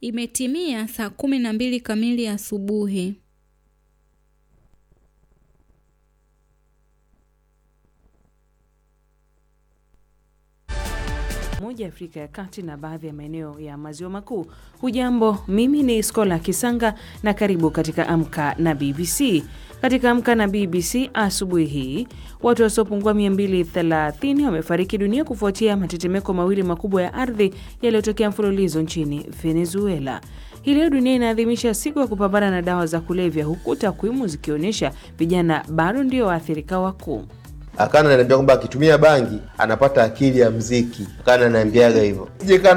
Imetimia saa kumi na mbili kamili asubuhi. moja Afrika ya Kati na baadhi ya maeneo ya maziwa makuu. Hujambo, mimi ni Skola Kisanga na karibu katika Amka na BBC. Katika Amka na BBC asubuhi hii, watu wasiopungua 230 wamefariki dunia kufuatia matetemeko mawili makubwa ya ardhi yaliyotokea mfululizo nchini Venezuela. Hii leo dunia inaadhimisha siku ya kupambana na dawa za kulevya, huku takwimu zikionyesha vijana bado ndio waathirika wakuu. Akana ananiambia kwamba akitumia bangi anapata akili ya mziki. Akana ananiambiaga hivyo. Je,